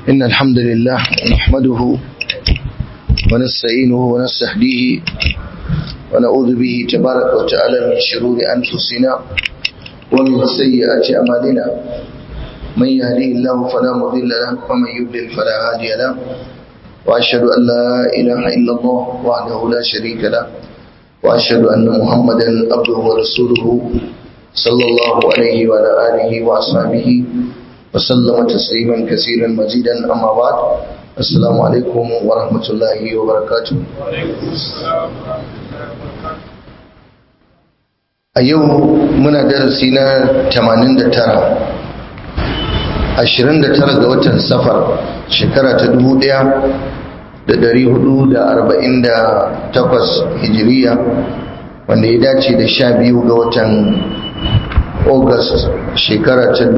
إن الحمد لله نحمده ونستعينه ونستهديه ونعوذ به تبارك وتعالى من شرور أنفسنا ومن سيئات أعمالنا من يهديه الله فلا مضل له ومن يضلل فلا هادي له وأشهد أن لا إله إلا الله وحده لا شريك له وأشهد أن محمدا عبده ورسوله صلى الله عليه وعلى آله وأصحابه وسلم تسليما كثيرا مزيدا أما بعد السلام عليكم ورحمة الله وبركاته a yau muna darasi na 89 29 ga watan safar shekara ta 1448 hijiriya wanda ya dace da 12 ga watan august shekara ta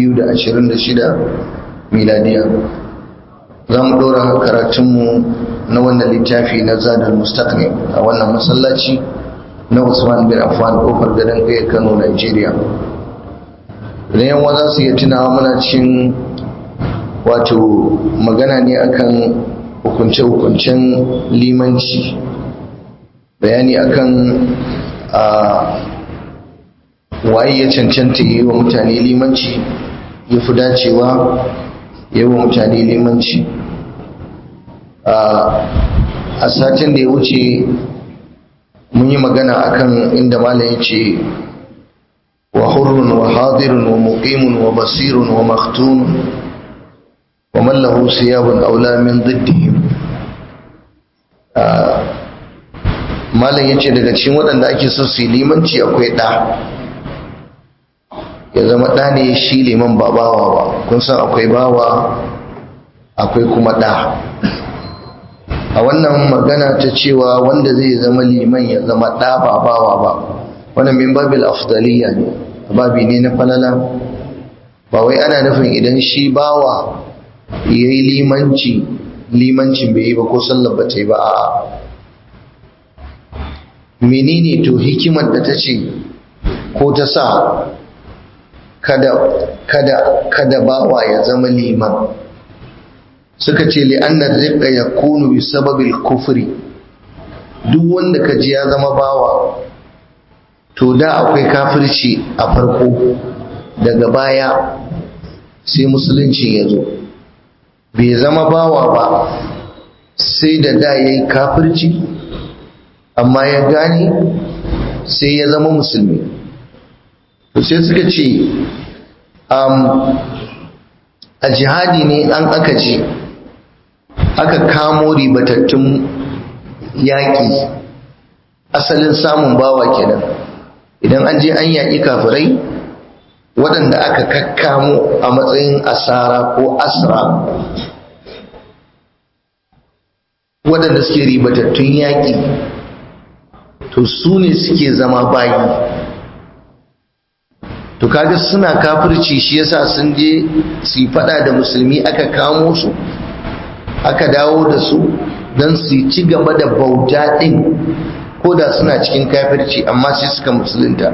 2026 miladiya za mu ɗora karatunmu na wannan littafi na zadar mustaqni a wannan masallaci na Usman bin Affan kofar gadon kai Kano Nigeria idan yan za su iya tunawa muna cikin wato magana ne akan hukunce-hukuncen limanci bayani akan a waye ya cancanta yi wa mutane limanci ya fi dacewa yi wa mutane limanci a satin da ya wuce mun yi magana akan inda malam ya ce wa hurrun wa hadirun wa muqimun wa basirun wa maktun wa man lahu siyabun aula min diddihim malam ya ce daga cikin waɗanda ake so su yi limanci akwai ɗa ya zama ɗa ne shi liman ba bawa ba kun san akwai bawa akwai kuma ɗa a wannan magana ta cewa wanda zai zama liman ya zama ɗa ba bawa ba wannan min babil afdaliya ne babi ne na falala ba wai ana nufin idan shi bawa ya yi limanci limancin bai yi ba ko sallar ba ta yi ba a menene to hikimar da ta ce ko ta sa kada kada kada bawa ya zama liman suka ce li'annar riƙa ya kunu bi sababil kufri duk wanda ka ji ya zama bawa to da akwai kafirci a farko daga baya sai musulunci ya zo bai zama bawa ba sai da da ya yi kafirci amma ya gane sai ya zama musulmi to sai suka ce a jihadi ne an aka ce aka kamo ribatattun yaƙi asalin samun bawa kenan idan an je an yaƙi kafirai waɗanda aka kakkamo a matsayin asara ko asra waɗanda suke ribatattun yaƙi to su ne suke zama bayi to kaga suna kafirci shi yasa sun je su yi fada da musulmi aka kamo su aka dawo da su don su ci gaba da bauta ɗin ko da suna cikin kafirci amma sai suka musulunta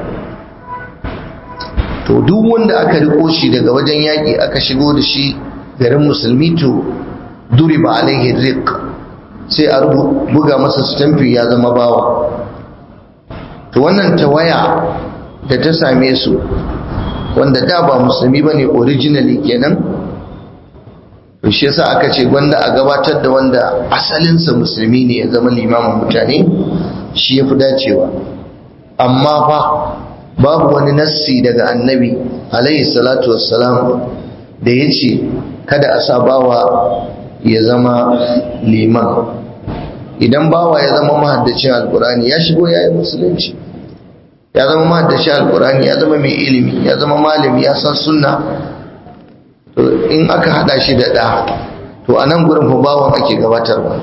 to duk wanda aka riko shi daga wajen yaƙi aka shigo da shi garin musulmi to duri ba alaihi rik sai a buga masa stamfi ya zama bawa to wannan tawaya da ta same su wanda da ba musulmi ba ne originally kenan to shi yasa aka ce gwanda a gabatar da wanda asalinsa musulmi ne ya zama limamin mutane shi ya fi dacewa amma fa babu wani nassi daga annabi alaihi salatu wassalam da ya ce kada a sa bawa ya zama liman idan bawa ya zama mahaddacin alkurani ya shigo ya yi musulunci ya zama mahaddashi alkurani ya zama mai ilimi ya zama malami ya san sunna to in aka hada shi da ɗa to a nan gurin fa bawan ake gabatarwa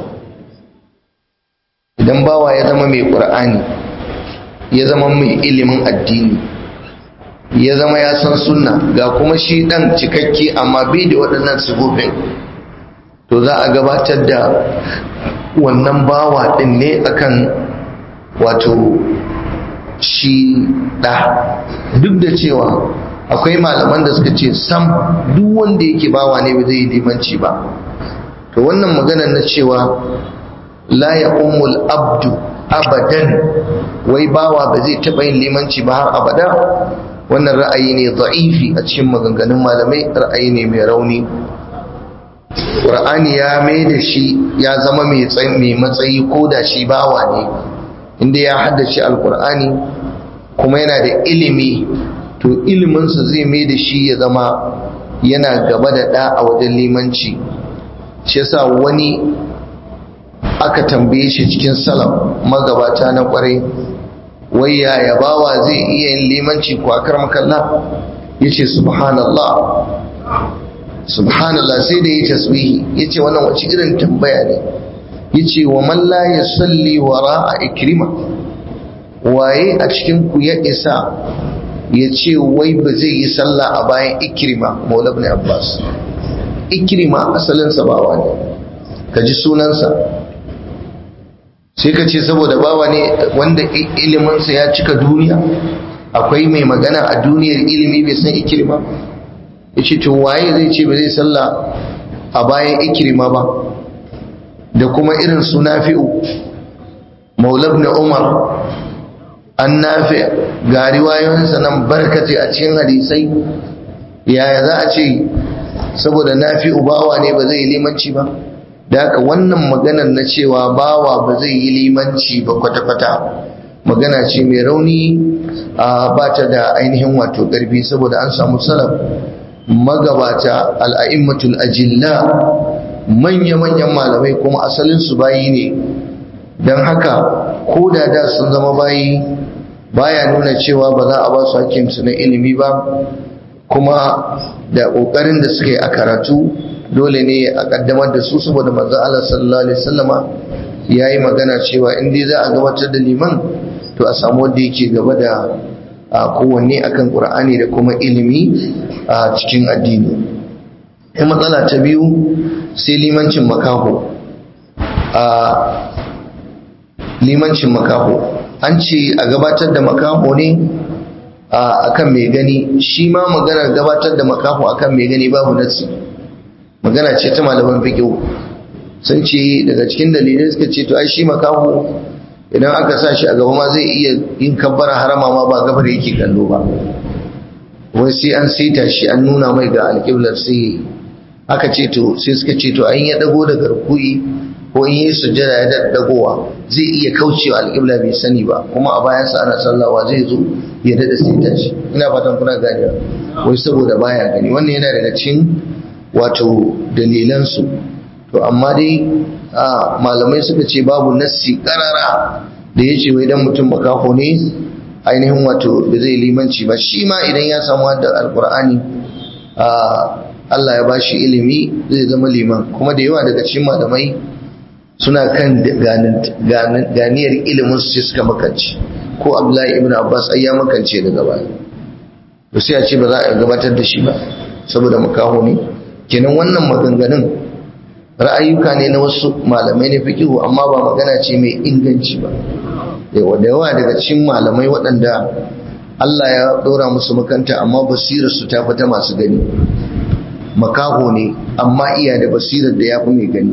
idan bawa ya zama mai ƙur'ani ya zama mai ilimin addini ya zama ya san sunna ga kuma shi ɗan cikakke amma bai da waɗannan sifofin to za a gabatar da wannan bawa ɗin ne akan wato shi ɗa duk da cewa akwai malaman da suka ce sam duk wanda yake bawa ne ba zai yi limanci ba to wannan maganar na cewa la ya umul abdu abadan wai bawa ba zai taɓa yin limanci ba har abada wannan ra'ayi ne za'ifi a cikin maganganun malamai ra'ayi ne mai rauni ƙur'ani ya mai da shi ya zama mai matsayi ko da shi bawa ne inda ya haddace alƙur'ani kuma yana da ilimi to iliminsa zai mai da shi ya zama yana gaba da ɗa a wajen limanci shi yasa wani aka tambaye shi cikin salam magabata na kwarai wai yaya bawa zai iya yin limanci ko akar makalla yace subhanallah subhanallah sai da yi tasbihi yace wannan wace irin tambaya ne yace wa man la yusalli wara'a ikrima waye a cikin ku ya isa ya ce wai ba zai yi sallah a bayan ikrima maula ibn abbas ikrima asalinsa bawa ne ka ji sunansa sai ka ce saboda bawa ne wanda iliminsa ya cika duniya akwai mai magana a duniyar ilimi bai san ikirma ya ce to waye zai ce ba zai sallah a bayan ikirma ba da kuma irin su nafi'u maulab na umar an nafi ga riwayoyinsa nan barkace a cikin hadisai yaya za a ce saboda nafi'u bawa ne ba zai yi limanci ba da haka wannan maganar na cewa bawa ba zai yi limanci ba kwata-kwata magana ce mai rauni a ba ta da ainihin wato ƙarfi saboda an samu salaf magabata al'a'immatul ajilla manya-manyan malamai kuma asalin su bayi ne don haka ko da da sun zama bayi baya nuna cewa ba za a ba su hakkinsu na ilimi ba kuma da ƙoƙarin da suka yi a karatu dole ne a kaddamar da su saboda manzo Allah sallallahu alaihi wasallama yayi magana cewa in dai za a gabatar da liman to a samu wanda yake gaba da kowanne akan Qur'ani da kuma ilimi a cikin addini sai matsala ta biyu sai limancin makaho a limancin makaho an ce a gabatar da makaho ne akan mai gani shi ma maganar gabatar da makaho akan mai gani babu nasi magana ce ta malaman fiqh sun ce daga cikin dalilai suka ce to ai shi makaho idan aka sa shi a gaba ma zai iya yin kabbara harama ma ba gabar yake kallo ba wai sai an saita shi an nuna mai ga alƙiblar sai aka ce to sai suka ce to an ya dago da garkuyi ko in yi sujjada ya dagowa zai iya kaucewa alƙibla bai sani ba kuma a bayansa ana sallawa zai zo ya dada saita shi ina fatan kuna ganewa wai saboda baya gani wannan yana daga cikin wato dalilansu to amma dai malamai suka ce babu nassi karara da ya ce wai dan mutum makaho ne ainihin wato da zai limanci ba shi ma idan ya samu hadda alkur'ani Allah ya bashi ilimi zai zama liman kuma da yawa daga cikin malamai suna kan ganiyar ilimin su suka makance ko Abdullahi ibn Abbas ai ya makance daga baya to sai a ce ba za a gabatar da shi ba saboda makaho ne kenan wannan maganganun ra'ayuka ne na wasu malamai na fikihu amma ba magana ce mai inganci ba yawa da yawa daga cikin malamai waɗanda Allah ya ɗora musu makanta amma basirar su ta fita masu gani makaho ne amma iya da basirar da ya fi mai gani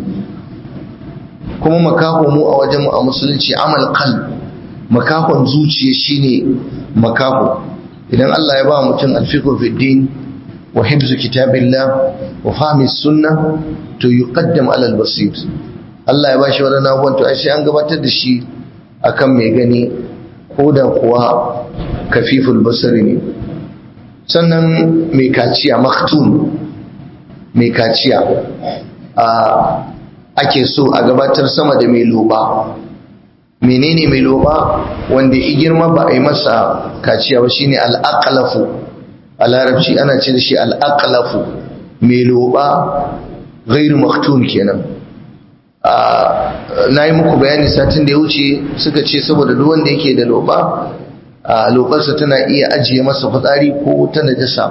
kuma makaho mu a wajen mu a musulunci amal kal makahon zuciya shine makaho idan Allah ya ba mutum alfiqhu fi din wa hibzu kitabillah wa fahmi sunna to yuqaddam ala al-basir Allah ya bashi wadannan abubuwan to ai sai an gabatar da shi akan mai gani ko da kuwa kafiful basari ne sannan mai kaciya maktun mai kaciya a ake so a gabatar sama da mai loba menene mai loba wanda i girma ba a yi masa kaciya ba shine al-aqlafu a larabci ana ce da shi al'aƙalafu mai loba gairu maktun kenan na yi muku bayani satin da ya wuce suka ce saboda duk wanda yake da loba lobarsa tana iya ajiye masa fitsari ko ta najasa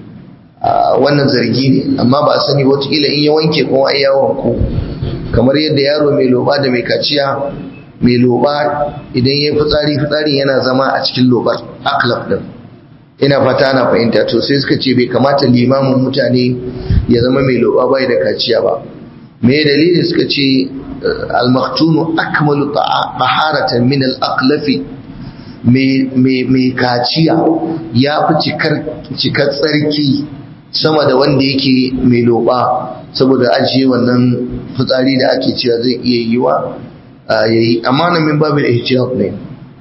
wannan zargi ne amma ba a sani watakila in ya wanke kuma ai ya wanko kamar yadda yaro mai loba da mai kaciya mai loba idan ya fitsari fitsari yana zama a cikin lobar aklaf din ina fata na fahimta to sai suka ce bai kamata limamin mutane ya zama mai loba bai da kaciya ba me dalili suka ce al-maktunu akmalu taharatan min al-aqlafi mai kaciya ya fi cikar tsarki sama da wanda yake mai loba saboda ajiye wannan fitsari da ake cewa zai iya yi wa yayi amma na min babin ihtiyat ne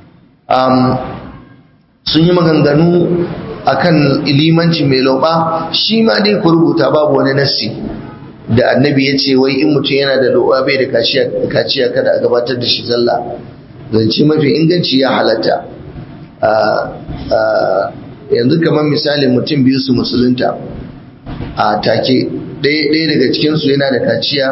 sun yi maganganu akan limanci mai loba shi ma dai ku rubuta babu wani nassi da annabi ya ce wai in mutum yana da loba bai da kaciya kada a gabatar da shi sallah zance mafi inganci ya halatta yanzu kamar misali mutum biyu su musulunta a take ɗaya daga cikinsu yana da kaciya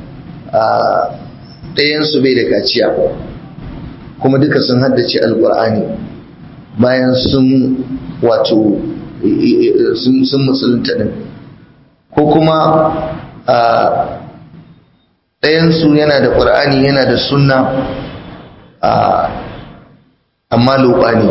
ɗayansu bai da kaciya kuma duka sun haddace alkur'ani bayan sun wato sun musulunta ɗin ko kuma ɗayansu yana da ƙur'ani yana da sunna amma loba ne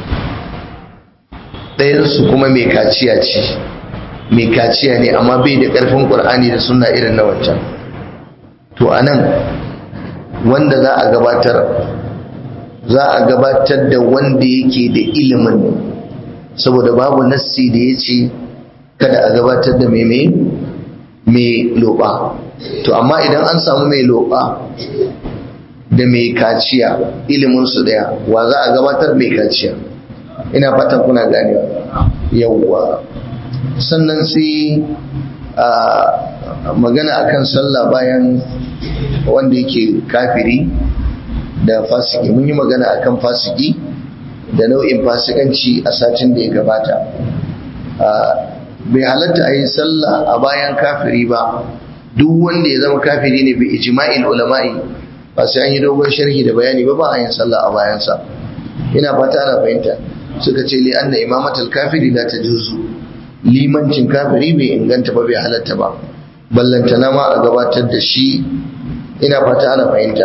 ɗayansu kuma mai kaciya ce mai kaciya ne amma bai da ƙarfin ƙur'ani da sunna irin na wancan to a nan wanda za a gabatar za a gabatar da wanda yake da ilimin saboda babu nassi da ya ce kada a gabatar da mai mai loba to amma idan an samu mai loba da mai kaciya iliminsu daya wa za a gabatar mai kaciya ina fatan kuna ganewa yawwa sannan sai a magana akan sallah bayan wanda yake kafiri da fasiki mun yi magana akan fasiki da nau'in fasikanci a satin da ya gabata bai halatta a yi sallah a bayan kafiri ba duk wanda ya zama kafiri ne bai ijma'il ulama'i ba sai an yi dogon sharhi da bayani ba ba a yin sallah a bayansa ina fata ana fahimta suka ce li anna imamatul kafiri la tajuzu limancin kafiri bai inganta ba bai halatta ba ballantana ma a gabatar da shi ina fata ana fahimta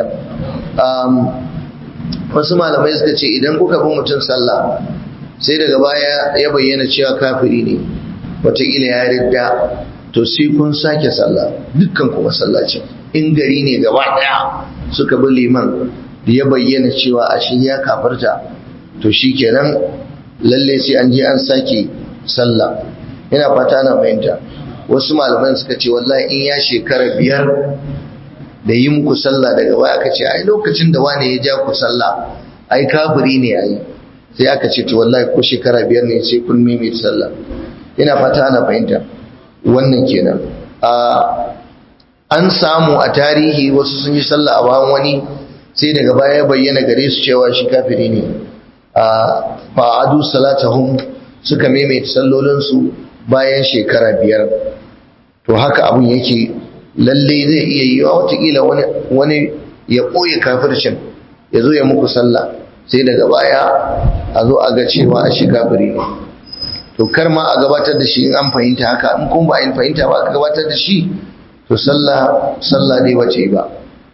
wasu malamai suka ce idan kuka bi mutum sallah sai daga baya ya bayyana cewa kafiri ne wataƙila ya ridda to sai kun sake sallah dukkan kuma sallaci in gari ne gaba ɗaya suka bi liman da ya bayyana cewa a shi ya kafarta to shi kenan lalle sai an je an sake sallah ina fata na fahimta wasu malaman suka ce wallahi in ya shekara biyar da yi muku sallah daga baya aka ce ai lokacin da wane ya ja ku sallah ai kafiri ne ai sai aka ce to wallahi ko shekara biyar ne sai kun maimaita sallah ina fata ana fahimta wannan kenan an samu a tarihi wasu sun yi sallah a bayan wani sai daga baya ya bayyana gare su cewa shi kafiri ne fa'adu salatahum suka maimaita sallolinsu bayan shekara biyar to haka abun yake lalle zai iya yi wa watakila wani ya ɓoye kafircin ya zo ya muku sallah sai daga baya a zo a ga cewa a shi kafiri ne to kar ma a gabatar da shi in an fahimta haka in kun ba in fahimta ba aka gabatar da shi to sallah sallah dai bace ba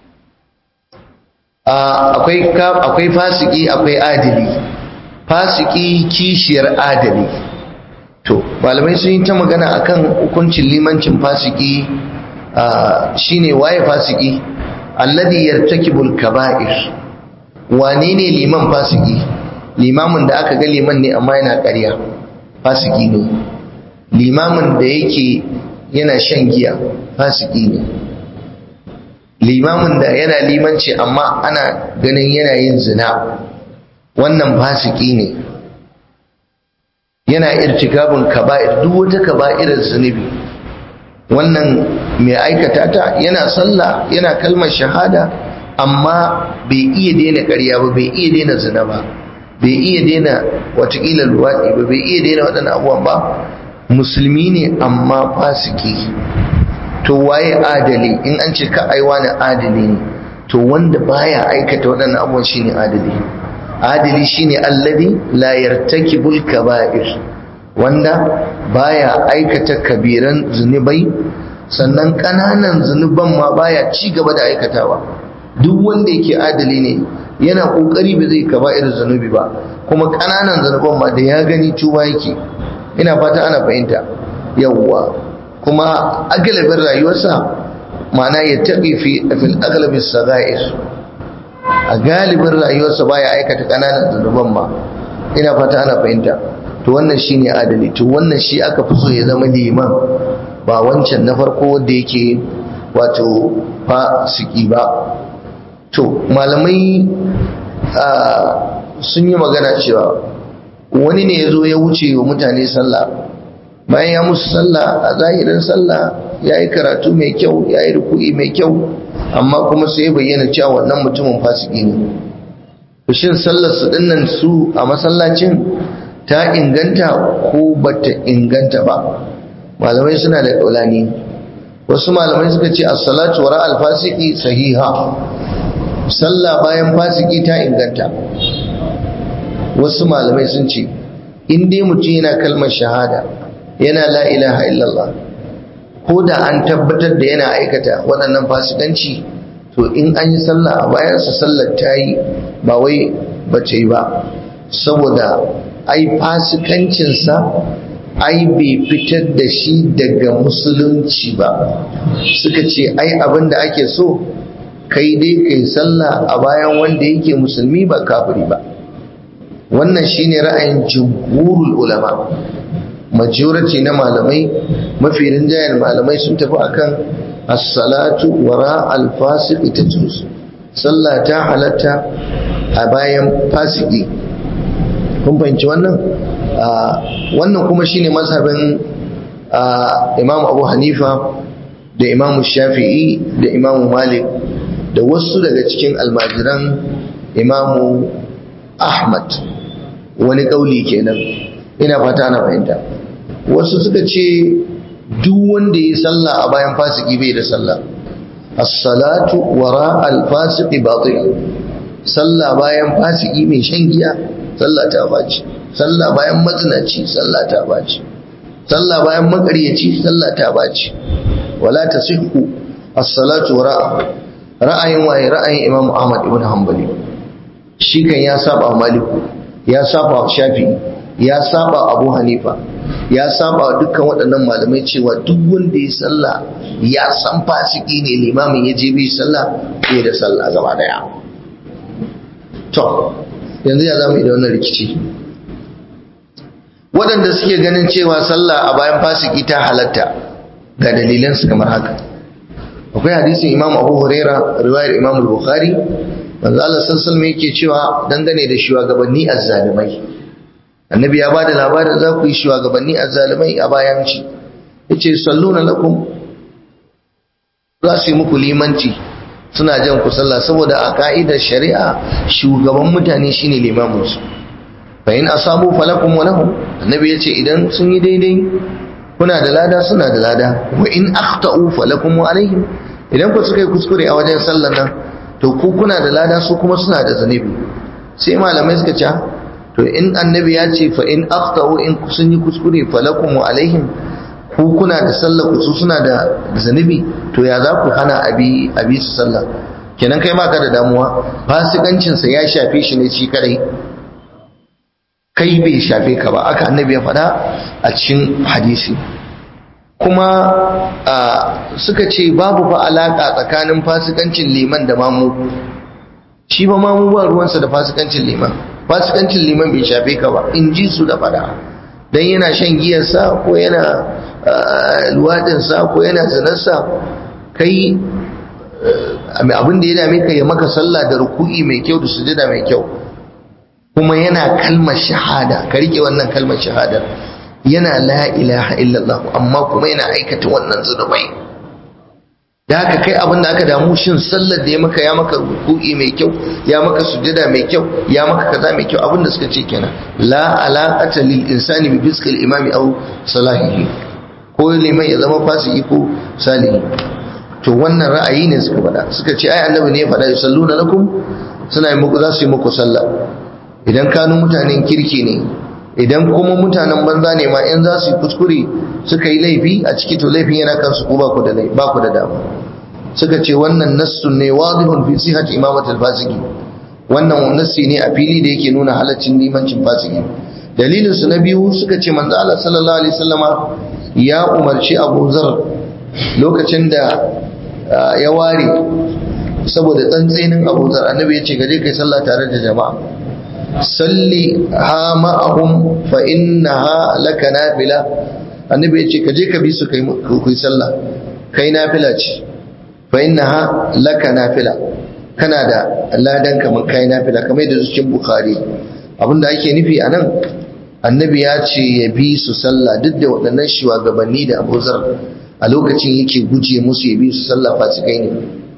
akwai akwai fasiki akwai adili fasiki kishiyar adali to malamai sun yi ta magana akan hukuncin limancin fasiki shine waye fasiki alladhi yartakibul kaba'ir wane ne liman fasiki limamin da aka ga liman ne amma yana ƙarya fasiki ne limamin da yake yana shan giya fasiki ne limamin da yana limanci amma ana ganin yana yin zina wannan fasiki ne yana irtikabin kaba'ir duk wata kaba'irar zunubi wannan mai aikata ta yana sallah yana kalmar shahada amma bai iya daina ƙarya ba bai iya daina zina ba bai iya daina watakila luwaɗi ba bai iya daina waɗannan abubuwan ba musulmi ne amma fasiki to waye adali in an ce ka aiwa na adali ne to wanda baya aikata waɗannan abubuwan shine adali adali shine alladhi la yartakibul kaba'ir wanda baya aikata kabiran zunubai sannan ƙananan zunuban ma baya ci gaba da aikatawa duk wanda yake adali ne yana kokari ba zai kaba irin zanubi ba kuma ƙananan zanuban ma da ya gani tuba yake ina fata ana fahimta yawwa kuma agalabin rayuwarsa ma'ana ya taɓi fi fil agalabin saga'ir a galibin rayuwarsa baya aikata ƙananan zanuban ma ina fata ana fahimta to wannan shine adali to wannan shi aka fi so ya zama liman ba wancan na farko wanda yake wato fasiki ba to malamai sun yi magana cewa wani ne ya zo ya wuce wa mutane sallah bayan ya musu sallah a zahirin sallah ya yi karatu mai kyau ya yi ruku'i mai kyau amma kuma sai ya bayyana cewa wannan mutumin fasiki ne shin sallar su dinnan su a masallacin ta inganta ko bata inganta ba malamai suna da kaulani wasu malamai suka ce as-salatu wara al-fasiki sahiha sallah bayan fasiki ta inganta wasu malamai sun ce in dai mutum yana kalmar shahada yana la ilaha illallah ko da an tabbatar da yana aikata waɗannan fasikanci to in an yi sallah a bayansa sallar ta yi ba wai bace yi ba saboda ai fasikancinsa ai bai fitar da shi daga musulunci ba suka ce ai abin da ake so kai dai kai sallah a bayan wanda yake musulmi ba kafiri ba wannan shine ra'ayin jumhurul ulama majority na malamai mafi rinjayen malamai sun tafi akan as-salatu wara al-fasiq tajuz sallah ta halatta a bayan fasiki kun fahimci wannan wannan kuma shine mazhabin Imam Abu Hanifa da Imam Shafi'i da Imam Malik da wasu daga cikin almajiran Imam Ahmad wani kauli kenan ina fata na fahimta wasu suka ce duk wanda ya sallah a bayan fasiki bai da sallah as-salatu wara al-fasiqi batil sallah bayan fasiki mai shan giya sallah ta baci sallah bayan mazinaci sallah ta baci sallah bayan makaryaci sallah ta baci wala tasihhu as-salatu wara ra'ayin waye ra'ayin Imam Ahmad ibn Hanbali shi kan ya saba Maliku ya saba Shafi'i ya saba Abu Hanifa ya saba dukkan waɗannan malamai cewa duk wanda ya sallah ya san fasiki ne limamin ya je bi sallah bai da sallah gaba daya to yanzu ya zamu da wannan rikici waɗanda suke ganin cewa sallah a bayan fasiki ta halatta ga dalilan su kamar haka akwai hadisin Imam Abu Huraira riwayar Imam Bukhari manzo Allah sallallahu alaihi yake cewa dangane da shugabanni azzalimai annabi ya bada labarin za ku yi shugabanni azzalimai a bayan shi yace salluna lakum za su yi muku limanci suna jan ku sallah saboda a ka'idar shari'a shugaban mutane shine limamin su fa in asabu falakum wa lahum annabi yace idan sun yi daidai kuna da lada suna da lada wa in akhta'u falakum wa alaihim idan ku suka yi kuskure a wajen sallar nan to ku kuna da lada su kuma suna da zanibi sai malamai suka ce to in annabi ya ce fa in akhta'u in sun yi kuskure falakum wa alaihim ku kuna da sallah ku su suna da zanibi to ya za ku hana abi abi su sallah kenan kai baka da damuwa fasikancin sa ya shafe shi ne shi kadai kai bai shafe ka ba aka annabi ya faɗa a cikin hadisi kuma suka ce babu fa alaka tsakanin fasikancin liman da mamu shi ba mamu ba ruwansa da fasikancin liman fasikancin liman bai shafe ka ba in ji su da faɗa dan yana shan giyarsa ko yana luwaɗinsa ko yana zinarsa kai abin da ya dame ka ya maka sallah da ruku'i mai kyau da sujada mai kyau kuma yana kalmar shahada ka rike wannan kalmar shahadar yana la ilaha illallah amma kuma yana aikata wannan zunubai da haka kai abin da aka damu shin sallar da ya maka ya maka ruku'i mai kyau ya maka sujada mai kyau ya maka kaza mai kyau abin da suka ce kenan la alaqata lil insani bi fiskil imami aw salahihi ko liman ya zama fasiki ko salihi to wannan ra'ayi ne suka faɗa suka ce ai annabi ne ya faɗa yusalluna lakum suna yi muku za su yi muku sallah idan kanu mutanen kirki ne idan kuma mutanen banza ne ma in za su yi kuskure suka yi laifi a ciki to laifin yana kansu ko ba ku da ba ku da dama suka ce wannan nassun ne wadihun fi sihhat imamat al-fasiki wannan nassi ne a fili da yake nuna halaccin limancin fasiki dalilin su na biyu suka ce manzo Allah sallallahu alaihi wasallama ya umarci Abu Zar lokacin da ya ware saboda tsantsenin Abu Zar annabi ya ce gaje kai sallah tare da jama'a salli ha ma'ahum fa innaha laka nafila annabi ya ce kaje ka bi su kai kai sallah kai nafila ce fa innaha laka nafila kana da ladan kamar kai nafila kamar da cikin bukhari abinda ake nufi anan annabi ya ce ya bi su sallah duk da waɗannan shugabanni da abuzar a lokacin yake guje musu ya bi su sallah fasikai ne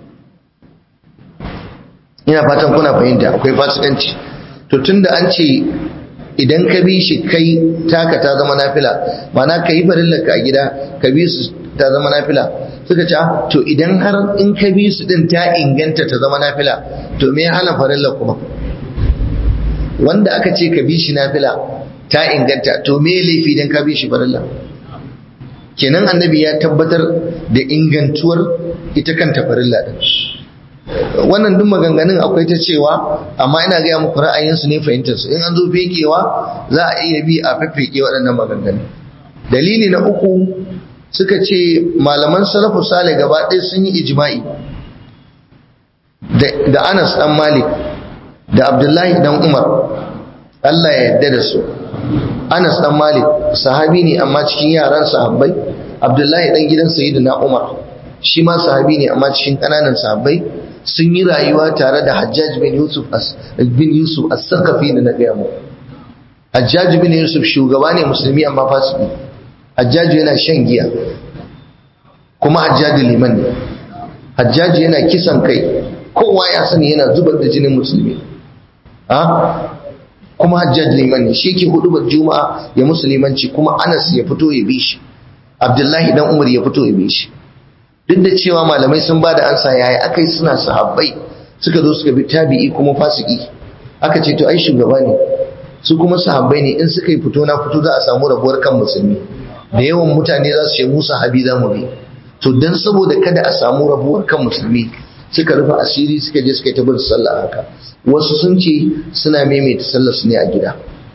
ina fatan kuna fahimta akwai fasikanci to tunda an ce idan ka bi shi kai taka ta zama nafila mana ka yi farillarka a gida ka bi su ta zama nafila suka ce to idan har in ka bi su din ta inganta ta zama nafila to me ya hana farillar kuma wanda aka ce ka bi shi nafila ta inganta to me laifi dan ka bi shi farilla kenan annabi ya tabbatar da ingantuwar ita kanta farilla din wannan duk maganganun akwai ta cewa amma ina gaya muku ra'ayinsu ne fahimtar su in an zo fekewa za a iya bi a fefeke waɗannan maganganun dalili na uku suka ce malaman salafu sale gaba ɗaya sun yi ijma'i da Anas dan Malik da Abdullahi dan Umar Allah ya yarda da su Anas dan Malik sahabi ne amma cikin yaran sahabbai Abdullahi dan gidan Sayyidina Umar shi ma sahabi ne amma cikin kananan sahabbai sun yi rayuwa tare da Hajjaj bin Yusuf bin Yusuf as-Saqafi da na gaya mu Hajjaj bin Yusuf shugaba ne musulmi amma fasiki Hajjaj yana shan giya kuma Hajjaj liman ne Hajjaj yana kisan kai kowa ya sani yana zubar da jinin musulmi ha kuma Hajjaj liman ne shi ke hudubar Juma'a ya musulmanci kuma Anas ya fito ya bi shi Abdullahi dan Umar ya fito ya bi shi duk da cewa malamai sun ba da ansa yaya akai suna sahabbai suka zo suka bi tabi'i kuma fasiki aka ce to ai shugaba ne su kuma sahabbai ne in suka yi fito na fito za a samu rabuwar kan musulmi da yawan mutane za su ce mu sahabi za mu bi to dan saboda kada a samu rabuwar kan musulmi suka rufe asiri suka je suka yi ta bin sallah haka wasu sun ce suna maimaita sallar su ne a gida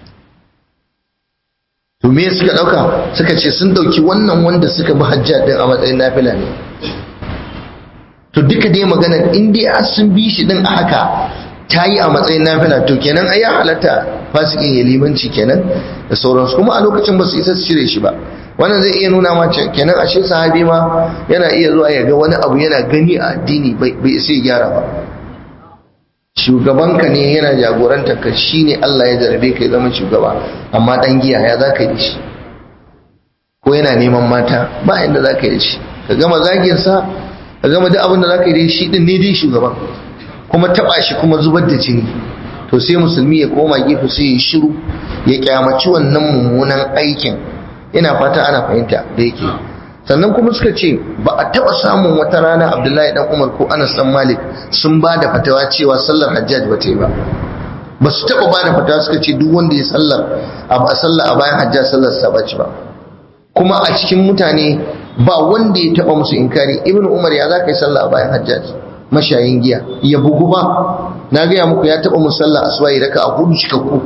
to me suka dauka suka ce sun dauki wannan wanda suka bi hajjat din a matsayin nafila ne to duka dai magana in dai sun bi shi din a haka ta yi a matsayin nafila to kenan ai ya halatta fasikin ya limanci kenan da sauransu kuma a lokacin ba su isa su cire shi ba wannan zai iya nuna mace kenan ashe sahabi ma yana iya zuwa ya ga wani abu yana gani a addini bai isa ya gyara ba shugabanka ne yana jagorantar ka shine Allah ya jarabe ka ya zama shugaba amma dan giya ya za ka yi shi ko yana neman mata ba inda za ka yi shi ka gama zagin sa ka gama duk abin da za ka yi shi din ne dai shugaban kuma taba shi kuma zubar da jini to sai musulmi ya koma gefe sai ya shiru ya kyamaci wannan mummunan aikin ina fata ana fahimta da yake sannan kuma suka ce ba a taba samun wata rana abdullahi dan umar ko anas dan malik sun ba da fatawa cewa sallar hajjaj ba ta yi ba ba su taba ba da fatawa suka ce duk wanda ya sallar a sallar a bayan hajjaj sallar sa ba ba kuma a cikin mutane ba wanda ya taba musu inkari ibnu umar ya za ka yi sallah a bayan hajjaj mashayin giya ya bugu ba na gaya muku ya taba musu sallah aswayi raka a hudu cikakku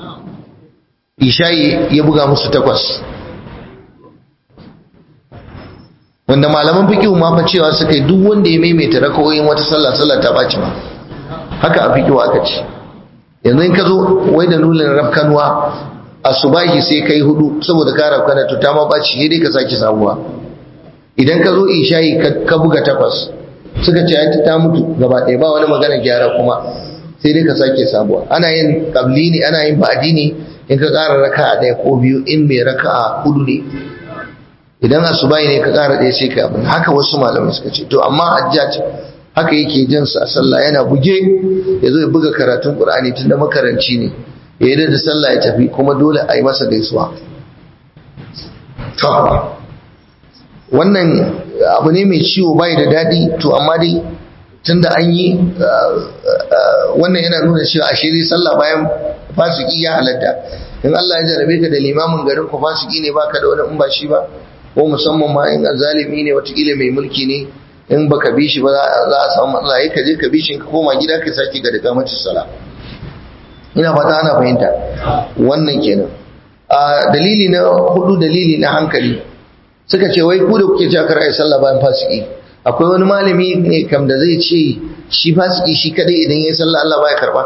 ishayi ya buga musu takwas wanda malaman fiqh ma fa cewa suka yi duk wanda ya maimaita rakawoyin wata sallah sallah ta baci ma haka a fiqh aka ce yanzu in ka zo wai da nulin rafkanwa asubahi sai kai hudu saboda ka rafkana to ta ma baci sai dai ka sake samuwa idan ka zo isha'i ka buga takwas suka ce ai ta mutu gaba ɗaya ba wani magana gyara kuma sai dai ka sake sabuwa ana yin qabli ne ana yin ba'di ne in ka ƙara raka'a ɗaya ko biyu in mai raka'a hudu ne idan asubai ne ka ƙara ɗaya sai ka abin haka wasu malamai suka ce to amma hajjaj haka yake jin sa sallah yana buge ya zo ya buga karatun qur'ani tunda makaranci ne ya yi da sallah ya tafi kuma dole a yi masa gaisuwa wannan abu ne mai ciwo bai da daɗi to amma dai tunda an yi wannan yana nuna cewa a shiri sallah bayan fasiki ya halatta in Allah ya jarabe ka da limamin garin ku fasiki ne baka da wani in ba shi ba ko musamman ma in zalimi ne watakila mai mulki ne in baka bi shi ba za a samu matsala yi ka je ka bi shi ka koma gida ka sake ga daga mace sala ina fata ana fahimta wannan kenan a dalili na hudu dalili na hankali suka ce wai ku da kuke cewa kar ai sallah bayan fasiki akwai wani malami ne kam da zai ce shi fasiki shi kadai idan yayi sallah Allah baya karba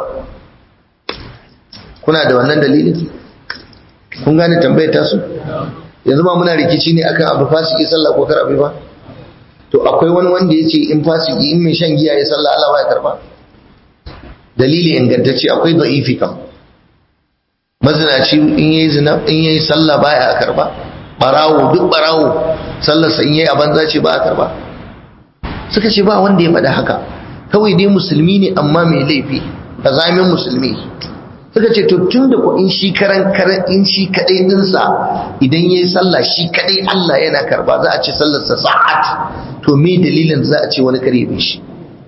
kuna da wannan dalilin kun gane tambayar tasu yanzu ba muna rikici ne akan abu fasiki sallah ko kar abu ba to akwai wani wanda ya ce in fasiki in mai shan giya ya sallah Allah baya karba dalili ingantacce akwai da'ifi kam mazinaci in yayi zina in yayi sallah baya karba barawo duk barawo sallarsa in yayi a banza ce ba a karba suka ce ba wanda ya faɗa haka kawai dai musulmi ne amma mai laifi azamin musulmi suka ce to tun da in shi karan karan in shi kadai dinsa idan yayi sallah shi kadai Allah yana karba za a ce sallarsa sa'at to me dalilin za a ce wani kare bi shi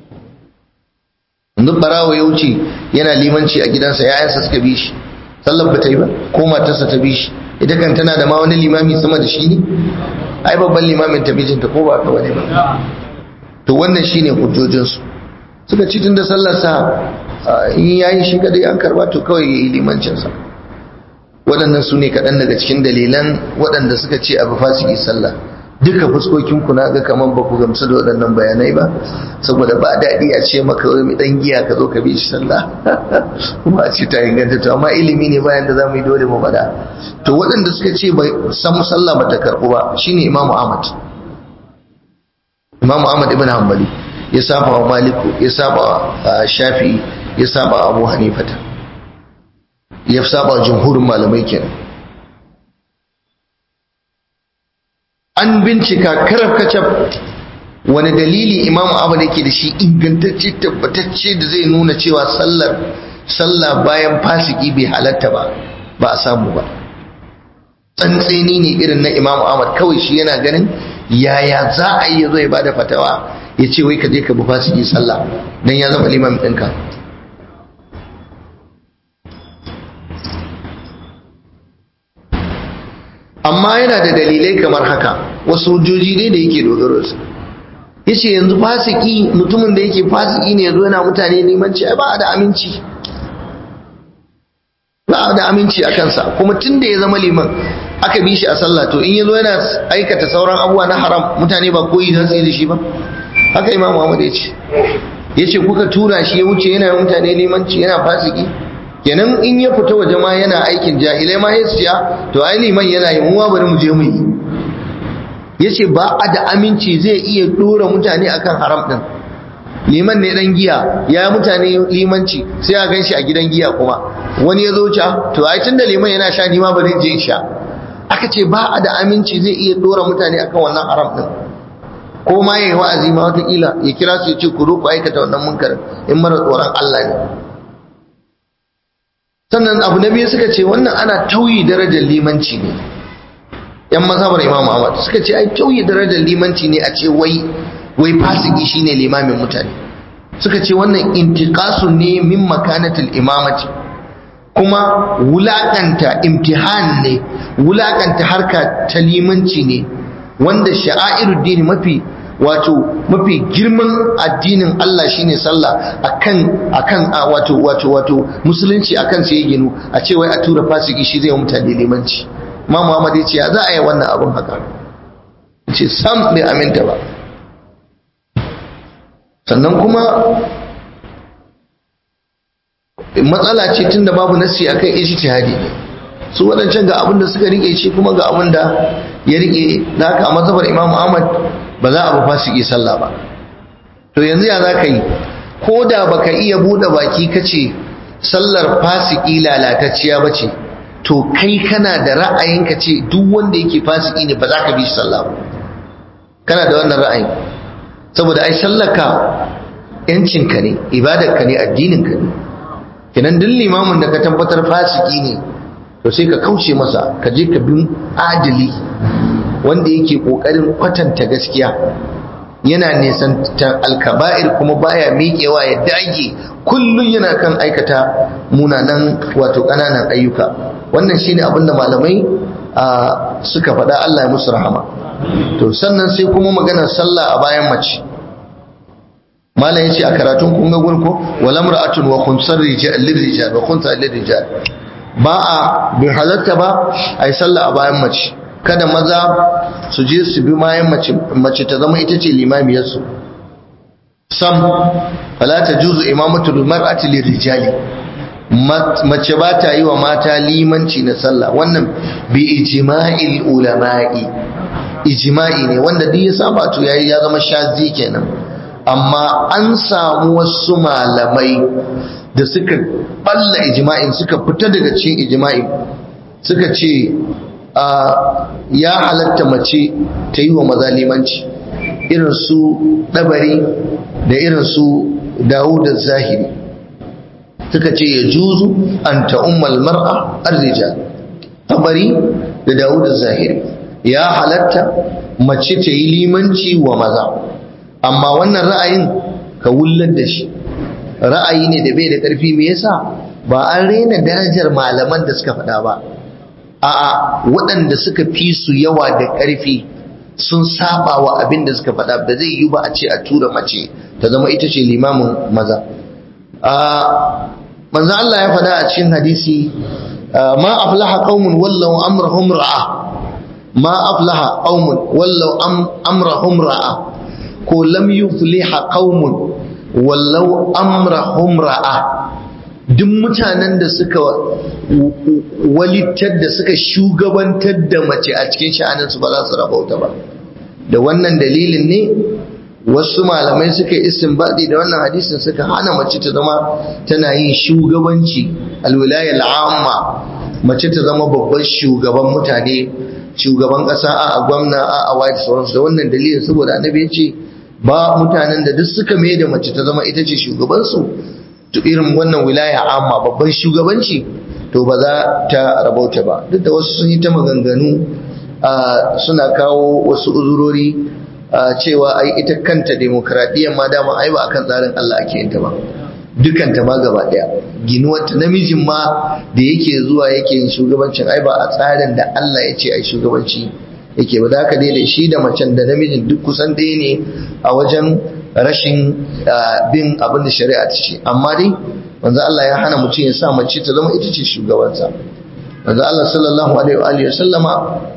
yanzu barawo ya wuce yana limanci a gidansa yayansa suka bi shi sallar ba ta yi ba ko matarsa ta bi shi ita kan tana da ma wani limami sama da shi ne ai babban limamin ta bijinta ko ba ka wani ba to wannan shine hujjojinsu suka ci tunda sallarsa in yayi shi kadai an karba to kawai yayi limancinsa waɗannan su ne kaɗan daga cikin dalilan waɗanda suka ce abu fasiki sallah duka fuskokin ku na ga kaman ba ku gamsu da waɗannan bayanai ba saboda ba daɗi a ce maka wai dan giya ka zo ka bi shi sallah kuma a ce ta inganta to amma ilimi ne bayan da za mu yi dole mu faɗa to waɗanda suka ce bai san sallah ba ta karɓu ba shine imamu ahmad imamu ahmad ibn hanbali ya saba wa maliku ya saba wa shafi'i ya saba wa abu hanifata ya saba wa jumhurin malamai kenan an bincika karaf kacaf wani dalili imamu ahmad yake da shi ingantacce tabbatacce da zai nuna cewa sallar sallah bayan fasiki bai halatta ba ba a samu ba tsantseni ne irin na imamu ahmad kawai shi yana ganin yaya za a yi ya zo ya bada fatawa ya ce wai ka je ka bi fasiki sallah dan ya zama liman ɗinka amma yana da dalilai kamar haka wasu hujjoji ne da yake dogaro su yace yanzu fasiki mutumin da yake fasiki ne yazo yana mutane limanci ai ba da aminci ba da aminci a kansa kuma tun da ya zama liman aka bi shi a sallah to in yazo yana aikata sauran abubuwa na haram mutane ba koyi za su yi da shi ba haka imam Muhammad ya ce ya ce kuka tura shi ya wuce yana mutane limanci yana fasiki kenan in ya fita waje ma yana aikin jahilai ma ya siya to ai liman yana yi muwa bari mu je mu yi ya ce ba a da aminci zai iya dora mutane akan haram din liman ne dan giya ya mutane limanci sai a gan shi a gidan giya kuma wani ya zo ca to ai tunda liman yana sha ni ma bari je in sha aka ce ba a da aminci zai iya dora mutane akan wannan haram din ko ma yayi wa'azi ma watakila ya kira su ya ce ku ku aikata wannan munkarin in mara tsoron Allah ne sannan abu na biyu suka ce wannan ana tauyi darajar limanci ne yan mazhabar Imam Ahmad suka ce ai tauyi darajar limanci ne a ce wai wai fasiki shine limamin mutane suka ce wannan intiqasu ne min makanatil imamati kuma wulakanta imtihan ne wulakanta harka ta limanci ne wanda sha'airuddin mafi wato mafi girman addinin Allah shine sallah akan akan wato wato wato musulunci akan sai ya ginu a ce wai a tura fasiki shi zai mutane limanci ma Muhammad ya ce za a yi wannan abun haka ce sam bai aminta ba sannan kuma matsala ce tunda babu nasi akan ijtihadi ne su waɗancan ga abin da suka rike shi kuma ga abin da ya rike da haka a mazhabar Imam Ahmad ba za a ba fasiki sallah ba to yanzu ya za ka yi ko da baka iya buɗe baki kace sallar fasiki lalatacciya ba ce to kai kana da ra'ayin ka ce duk wanda yake fasiki ne ba za ka bi shi sallah ba kana da wannan ra'ayin saboda ai sallaka yancinka ne ibadarka ne addininka ne kenan duk limamin da ka tabbatar fasiki ne to sai ka kauce masa ka je ka bin adili wanda yake kokarin kwatanta gaskiya yana nisan alkaba'ir kuma baya miƙewa ya dage kullum yana kan aikata munanan wato ƙananan ayyuka wannan shine abinda malamai suka faɗa Allah ya musu rahama to sannan sai kuma maganar sallah a bayan mace malam yace a karatun kun ga gurko wal amra'atun wa khunsar rijal lirijal wa khunsa lirijal ba a bin halatta ba ai sallah a bayan mace kada maza su je su bi bayan mace mace ta zama ita ce limamiyar su sam fala tajuzu imamatu mar'ati lirijali mace ba ta yi wa mata limanci na sallah wannan bi ijma'il ulama'i ijma'i ne wanda duk ya saba to yayi ya zama shazi kenan amma an samu wasu malamai da suka balla ijma'in suka fita daga cikin ijma'in suka ce ya halatta mace ta yi wa maza limanci irin su dabari da irin su dawud zahiri suka ce ya juzu an ta'ummal mar'a ar-rijal tabari da dawud zahiri ya halatta mace ta yi limanci wa maza amma wannan ra'ayin ka wullar da shi ra'ayi ne da bai da ƙarfi me yasa ba an rena darajar malaman da suka faɗa ba a'a waɗanda suka fi su yawa da ƙarfi sun saba wa abin da suka faɗa ba zai yi ba a ce a tura mace ta zama ita ce limamin maza manzo Allah ya faɗa a cikin hadisi ma aflaha qaumun wallau amrahum ra'a ma aflaha qaumun wallau amrahum ra'a ko lam yufliha qaumun wallau amrahum ra'a duk mutanen da suka walittar da suka shugabantar da mace a cikin sha'anin su ba za su rabauta ba da wannan dalilin ne wasu malamai suka yi istinbadi da wannan hadisin suka hana mace ta zama tana yin shugabanci alwilaya al'amma mace ta zama babban shugaban mutane shugaban kasa a gwamna a a da sauransu da wannan dalilin saboda annabi ya ce ba mutanen da duk suka mai da mace ta zama ita ce shugabansu to irin wannan wilaya amma babban shugabanci to ba za ta rabauta ba duk da wasu sun yi ta maganganu suna kawo wasu uzurori cewa ai ita kanta demokradiyyar ma dama ai ba akan tsarin Allah ake yin ta ba dukanta ma gaba daya ginuwar ta namijin ma da yake zuwa yake yin shugabancin ai ba a tsarin da Allah ya ce ai shugabanci yake ba za ka daidai shi da macen da namijin duk kusan ɗaya ne a wajen rashin bin abin da shari'a ta ce amma dai manzo Allah ya hana mutum ya sa mace ta zama ita ce shugabansa manzo Allah sallallahu alaihi wa sallama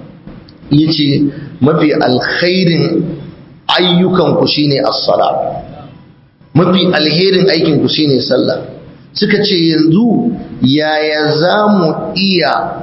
yace mafi alkhairin ayyukan ku shine as-sala mafi alherin aikin ku shine sallah suka ce yanzu yaya za mu iya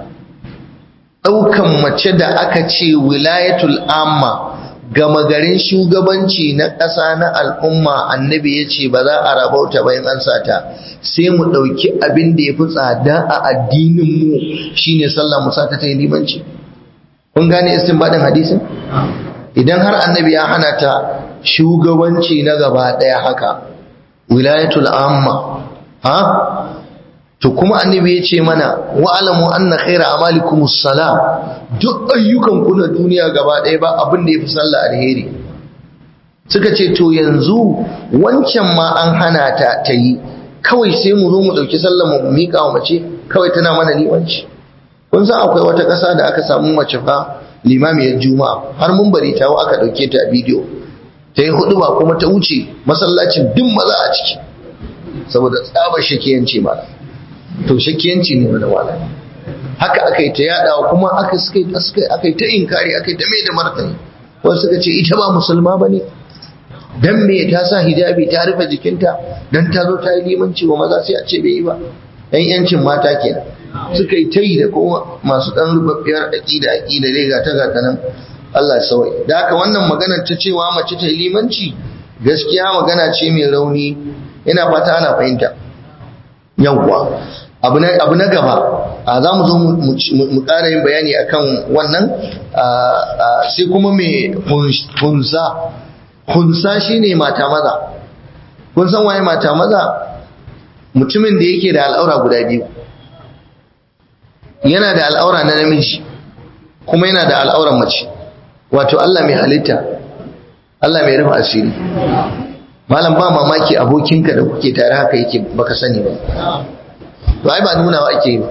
ɗaukan mace da aka ce wilayatul amma gama garin shugabanci na ƙasa na al'umma annabi ya ce ba za a rabauta bayan an sata sai mu ɗauki abin da ya fi tsada a addininmu shine sallah mu sata ta yi limanci kun gane baɗin hadisin idan har annabi ya hana ta shugabanci na gaba ɗaya haka wilayatul amma ha to kuma annabi ya ce mana wa alamu anna khaira amalikumus sala duk ayyukan ku na duniya gaba ɗaya ba abin da yafi sallah alheri suka ce to yanzu wancan ma an hana ta ta yi kawai sai mu zo mu ɗauki sallah mu miƙa wa mace kawai tana mana limanci kun san akwai wata ƙasa da aka samu mace fa limamiyar juma'a har mun bari ta aka ɗauke ta a bidiyo ta yi hudu ba kuma ta wuce masallacin duk maza a ciki saboda tsabar shakiyanci ma to shakiyanci ne wani wala haka aka yi ta yadawa kuma aka aka yi ta inkari aka yi ta mai da martani wasu suka ce ita ba musulma ba ne dan me ta sa hijabi ta rufe jikinta dan ta zo ta yi limanci wa maza sai a ce bai yi ba yan yancin mata kenan suka yi ta yi da kuma masu dan rubabbiyar aƙida aƙida dai ga ta ga nan Allah sawai da haka wannan maganar ta cewa mace ta yi limanci gaskiya magana ce mai rauni ina fata ana fahimta yawwa abu na gaba za mu zo mu ƙara yin bayani akan wannan sai kuma mai hunsa hunsa shine mata maza kun san waye mata maza mutumin da yake da al'aura guda biyu yana da al'aura na namiji kuma yana da al'auran mace wato Allah mai halitta Allah mai rufe asiri malam ba mamaki abokinka da kuke tare haka yake baka sani ba to ai ba nuna wa ake yi ba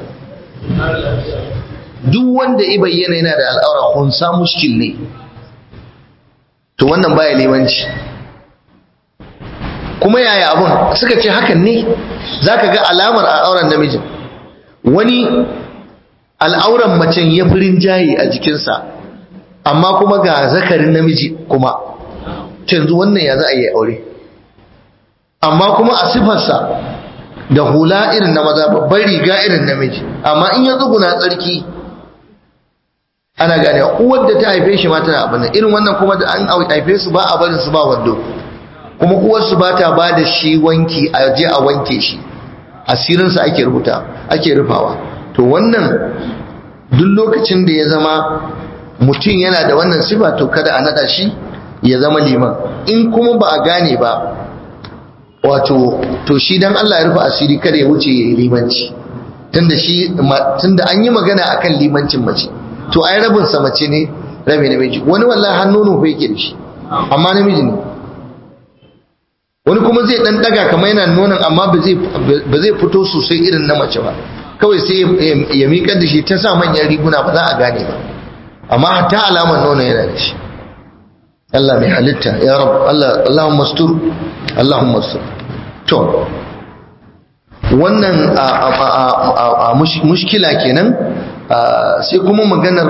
duk wanda i bayyana yana da al'aura hunsa mushkil ne to wannan baya limanci kuma yaya abun suka ce hakan ne zaka ga alamar a auren namijin wani al'auran macen ya fi rinjaye a jikinsa amma kuma ga zakarin namiji kuma yanzu wannan ya za a yi aure amma kuma a sifarsa da hula irin na maza babbar riga irin namiji amma in ya tsuguna tsarki ana gane uwar da ta haife shi ma tana abin irin wannan kuma da an haife su ba a barin su ba wando kuma uwarsu ba ta ba da shi wanki a je a wanke shi asirinsa ake rubuta ake rufawa to wannan duk lokacin da ya zama mutum yana da wannan sifa to kada a nada shi ya zama liman in kuma ba a gane ba wato to shi dan Allah ya rufe asiri kada ya wuce ya yi limanci tunda shi tunda an yi magana akan limancin mace to ai rabin sa mace ne rabi namiji wani wallahi hannu fa yake da shi amma namiji ne wani kuma zai dan daga kamar yana nonon amma ba zai ba zai fito sosai irin na mace ba kawai sai ya miƙar da shi ta sa manyan riguna ba za a gane ba amma hatta alamar nono yana da shi Allah mai halitta ya rab Allah Allahumma mastur Allahumma mastur to wannan a mushkila kenan sai kuma maganar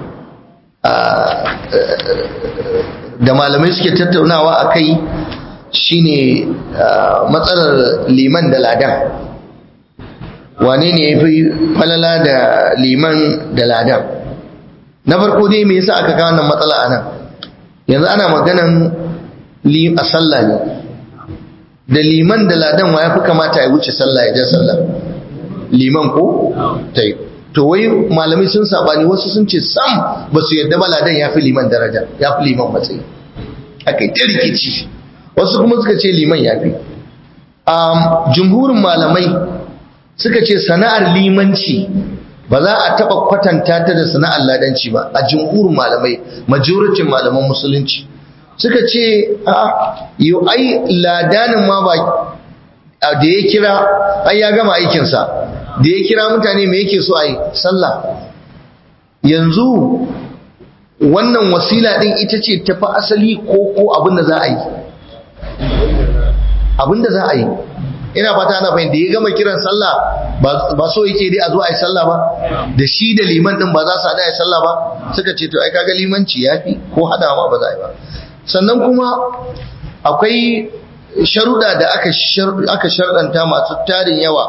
da malamai suke tattaunawa a kai shine matsalar liman da ladan wane ne ya fi falala da liman da ladan na farko dai me yasa aka kawo wannan matsala a nan yanzu ana maganan a sallah ne da liman da ladan wa ya fi kamata ya wuce sallah ya ja sallah liman ko ta yi to wai malamai sun sabani wasu sun ce sam ba su yadda ba ladan ya fi liman daraja ya fi liman matsayi aka yi ta rikici wasu kuma suka ce liman ya fi jumhurin malamai suka ce sana'ar limanci ba za a taɓa kwatanta ta da sana'ar ladanci ba a jumhurin malamai majoricin malaman musulunci suka ce a yau ai ladanin ma ba da ya kira ai ya gama aikinsa da ya kira mutane me yake so a yi sallah yanzu wannan wasila din ita ce tafi asali ko ko abin da za a yi abin da za a yi ina fata ana fahimta ya gama kiran sallah ba so yake dai a zo a yi sallah ba da shi da liman din ba za su haɗa a yi sallah ba suka ce to ai kaga limanci ya fi ko haɗawa ma ba za a yi ba sannan kuma akwai sharuɗa da aka sharɗanta masu tarin yawa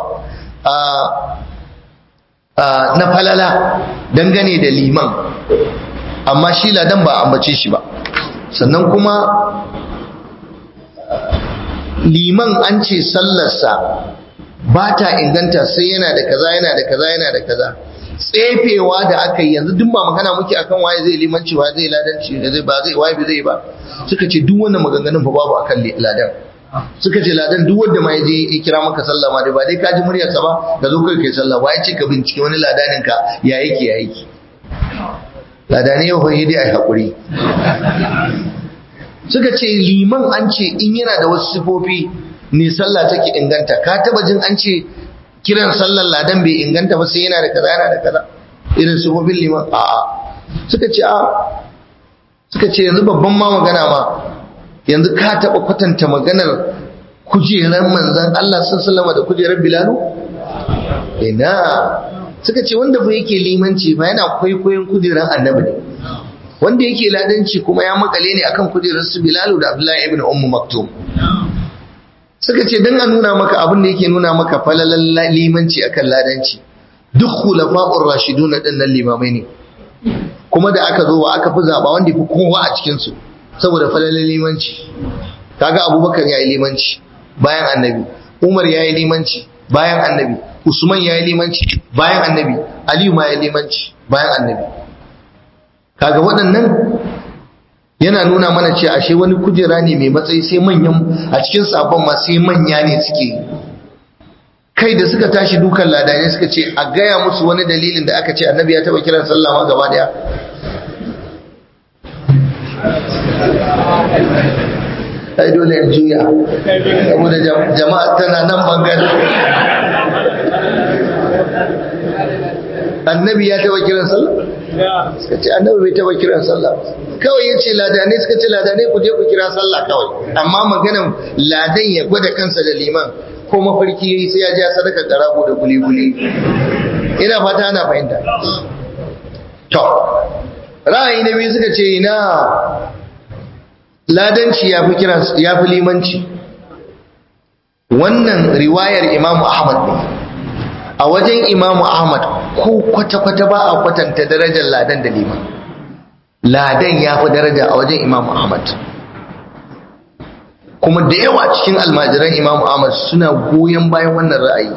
na falala dangane da liman amma shi ladan ba ambace shi ba sannan kuma liman an ce sallarsa ba ta inganta sai yana da kaza yana da kaza yana da kaza tsefewa da aka yi yanzu duk ba magana muke akan waye zai limanci waye zai ladanci da zai ba zai waye zai ba suka ce duk wannan maganganun fa babu akan ladan suka ce ladan duk wanda ma yaje ya kira maka sallah ma dai ba dai ka ji muryarsa ba ka zo kai kai sallah ba ya ce ka bincike wani ladanin ka ya yake ya yake ladane yau hoyi dai ai hakuri suka ce liman an ce in yana da wasu sifofi ne sallah take inganta ka taba jin an ce kiran sallar ladan bai inganta ba sai yana da kaza yana da kaza irin sifofin liman a'a suka ce a suka ce yanzu babban ma magana ma yanzu ka taɓa kwatanta maganar kujerar manzan Allah sun salama da kujerar Bilalu? Ina suka ce wanda fa yake limanci ba yana kwaikwayon kujerar annabi ne wanda yake ladanci kuma ya makale ne akan kujerar su Bilalu da Abdullahi ibn Ummu Maktum suka ce dan a nuna maka abin da yake nuna maka falalan limanci akan ladanci duk khulafa'ur rashiduna din nan limamai ne kuma da aka zo wa aka fi zaba wanda fi kowa a cikin su saboda falalin limanci kaga abubakar ya yi limanci bayan annabi umar ya yi limanci bayan annabi usman ya yi limanci bayan annabi aliyu ma ya yi limanci bayan annabi kaga waɗannan yana nuna mana ce ashe wani kujera ne mai matsayi sai manyan a cikin sabon ma sai manya ne suke kai da suka tashi dukan ladane suka ce a gaya musu wani dalilin da aka ce annabi ya taba kiran sallah ma gaba daya ai dole in juya saboda jama'a tana nan bangare annabi ya taba kiran sallah suka ce annabi bai taba kiran sallah kawai ya ce ladanai suka ce ladanai ku je ku kira sallah kawai amma maganan ladan ya gwada kansa da liman ko mafarki yayi sai ya ja sadaka karago da guli-guli ina fata ana fahimta to ra'ayi na biyu suka ce ina ladanci ya fi kira ya fi limanci wannan riwayar imamu ahmad ne a wajen imamu ahmad ko kwata-kwata ba a kwatanta darajar ladan da liman ladan ya fi daraja a wajen imamu ahmad kuma da yawa cikin almajiran imamu ahmad suna goyon bayan wannan ra'ayi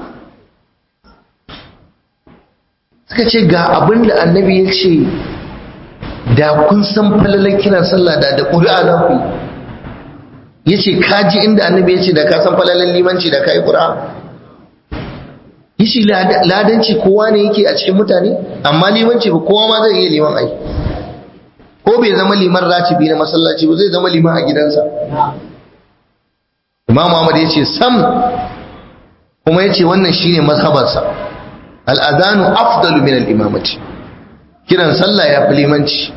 suka ce ga abin da annabi ya ce da kun san falalar kiran sallah da da ƙuri'a za ku ya ce kaji inda annabi ya ce da ka san falalar limanci da ka yi ƙuri'a ya ce ladanci kowa ne yake a cikin mutane amma limanci ba kowa ma zai iya liman ai ko bai zama liman ratibi na masallaci ba zai zama liman a gidansa imam Ahmad ya ce sam kuma ya ce wannan shine mazhabarsa al'adanu afdalu min al'imamati kiran sallah ya fi limanci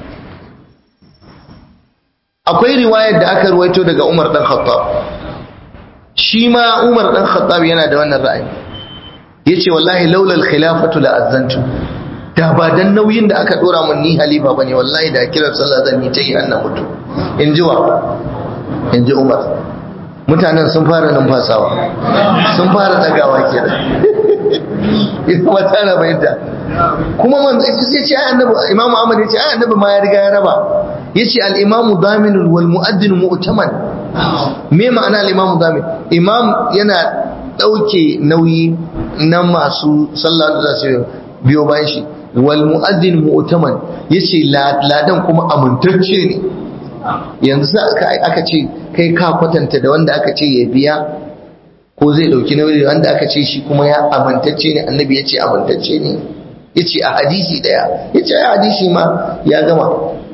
akwai riwayar da aka ruwaito daga umar dan khattab shi ma umar dan khattab yana da wannan ra'ayi ya ce wallahi laulal khilafatu la azantu da ba dan nauyin da aka dora mun ni halifa bane wallahi da kiran sallah zan yi ta yi annan mutu in ji wa in ji umar mutanen sun fara numfasawa sun fara dagawa kenan ita ma tana bayyanta kuma man sai ce ai annabi imam Ahmad ya ce ai annabi ma ya riga ya raba yace al imam daminun wal muaddin mu'taman me ma'ana al imam damin imam yana dauke nauyi na masu sallah da su biyo bayan shi wal muaddin mu'taman yace ladan kuma amintacce ne yanzu aka ce kai ka kwatanta da wanda aka ce ya biya ko zai dauki nauyi da wanda aka ce shi kuma ya amintacce ne annabi ya ce amintacce ne ya ce a hadisi daya ya ce a hadisi ma ya gama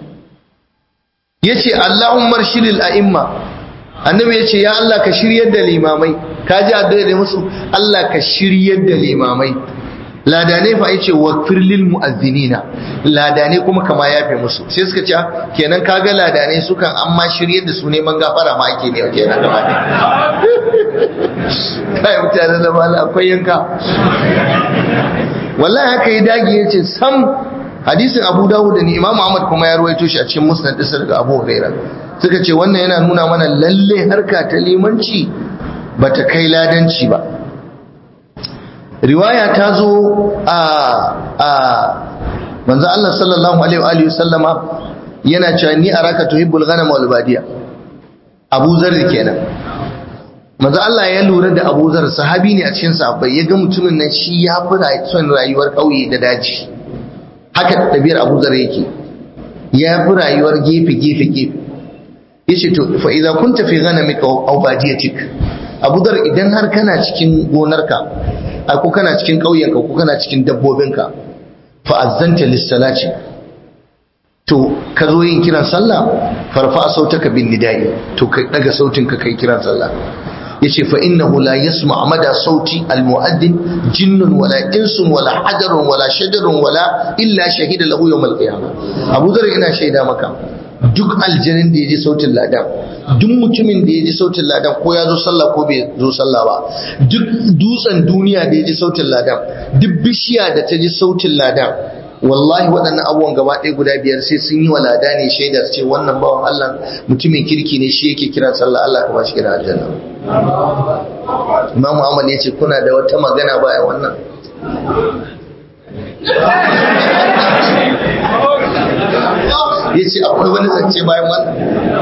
ya ce Allahun shiril a'imma annabi ya ce ya Allah ka shiryar da limamai ka ji addu'a da musu Allah ka shiryar da limamai ladane fa yace wa firlil mu'azzinina ladane kuma kama yafe musu sai suka ce kenan kaga ladane sukan amma shiryar da su neman gafara ma ake ne kenan gaba ne kai mutane da mala akwai yanka wallahi haka ya dage yace sam hadisin Abu Dawud da Imam Ahmad kuma ya ruwaito shi a cikin Musnad ɗinsa daga Abu Hurairah suka ce wannan yana nuna mana lalle harka ta limanci bata kai ladanci ba riwaya ta zo a a manzo Allah sallallahu alaihi wa sallama yana cewa ni araka tuhibbul ghanam wal badiya Abu Zarr kenan manzo Allah ya lura da Abu Zarr sahabi ne a cikin sahabbai ya ga mutumin nan shi ya fi son rayuwar kauye da daji haka tabiyar Abu Zarr yake ya fi rayuwar gefe gefe gefe yace to fa idza kunta fi ghanamika aw badiyatik Abu Zarr idan har kana cikin gonarka ko kana cikin ƙauyenka ko kana cikin dabbobinka fa azzanta lis-salati to ka zo yin kiran sallah farfa sautaka bin nidai to ka daga sautin ka kai kiran sallah yace fa innahu la yasma mada sauti al-mu'addin jinnun wala insun wala hajarun wala shajarun wala illa shahida lahu yawm al-qiyamah Abu Dharr ina shaida maka duk aljanin da ya ji sautin ladan duk mutumin da ya ji sautin ladan ko ya zo sallah ko bai zo sallah ba duk dutsen duniya da ya ji sautin ladan duk bishiya da ta ji sautin ladan wallahi waɗannan abubuwan gaba ɗaya guda biyar sai sun yi wa lada ne shaida su ce wannan bawan Allah mutumin kirki ne shi yake kira sallah Allah ka ba shi kira aljanna Imam Ahmad ya ce kuna da wata magana bayan wannan ya ce akwai wani zance bayan wannan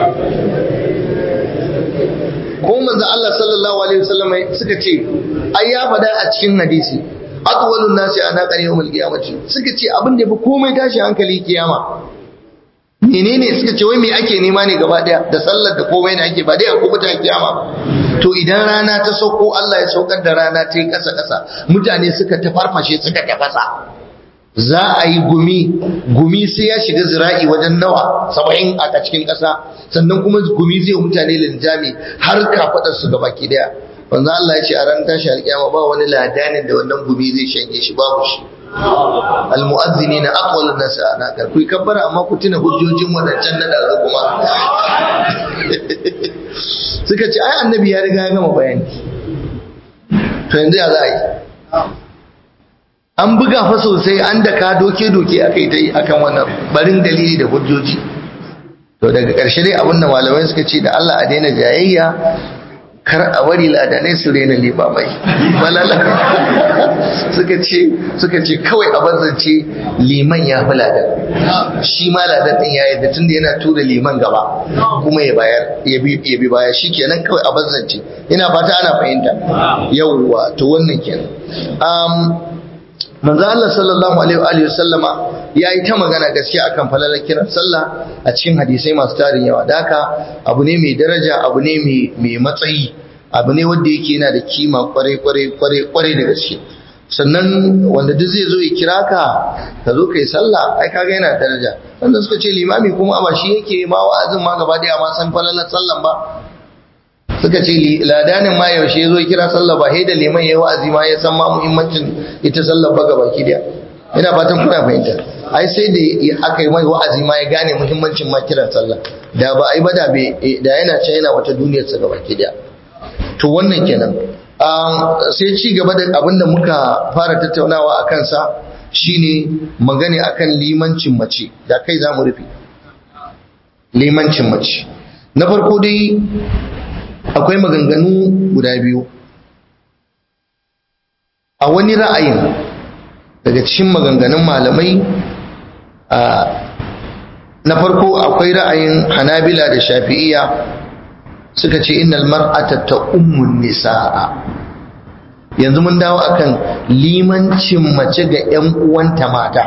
ko manzo Allah sallallahu alaihi wasallam suka ce ai ya faɗa a cikin hadisi atwalun nasi ana qari yawmul qiyamati suka ce abin da yafi komai tashi hankali kiyama menene suka ce wai me ake nema ne gaba daya da sallar da komai ne ake ba dai a kubuta kiyama to idan rana ta sauko Allah ya saukar da rana ta yi kasa kasa mutane suka ta farfashe suka tafasa za a yi gumi gumi sai ya shiga zira'i wajen nawa saba'in a cikin ƙasa sannan kuma gumi zai mutane linjami har kafaɗar su gaba ki daya wanzu Allah ya ce a ran tashi alƙiyama ba wani ladanin da wannan gumi zai shanye shi babu shi almu'azzini na aqwalun nas ana kar ku kabbara amma ku tuna hujjojin wadancan na da kuma suka ce ai annabi ya riga ya gama bayani to yanzu ya za a yi an buga fa sosai an da ka doke-doke aka yi ta yi akan wannan barin dalili da hujjoji to daga ƙarshe dai abinda malamai suka ce da Allah a daina jayayya kar a bari ladanai su rena limamai malala suka ce suka ce kawai a bazance liman ya fi ladan shi ma ladan din ya yadda tunda yana tura liman gaba kuma ya bayar ya bi baya shi kenan kawai a bazance ina fata ana fahimta yawwa to wannan kenan manzo Allah sallallahu alaihi wa sallama ya yi ta magana gaskiya akan falalar kiran sallah a cikin hadisai masu tarin yawa da haka abu ne mai daraja abu ne mai matsayi abu ne wanda yake yana da kima kwarai kwarai kwarai kwarai da gaske sannan wanda duk zai zo ya kira ka ka zo kai sallah ai kaga yana daraja wanda suka ce limami kuma ba shi yake ma wa'azin ma gaba daya ma san falalar sallan ba suka ce ladanin ma yaushe ya zo kira sallah ba da liman ya yi wa'azi ma ya san ma muhimmancin ita sallah ba gaba ki daya ina fatan kuna fahimta ai sai da aka yi mai wa'azi ma ya gane muhimmancin ma kiran sallah da ba ai ba da da yana can yana wata duniyar sa gaba ki daya to wannan kenan sai ci gaba da abin da muka fara tattaunawa a kansa shine magana akan limancin mace da kai za mu rufe limancin mace na farko dai akwai maganganu guda biyu a wani ra'ayin daga cikin maganganun malamai na farko akwai ra'ayin hanabila da shafi'iya suka ce innal mar'ata ta ummun nisa'a yanzu mun dawo akan limancin mace ga 'yan uwanta mata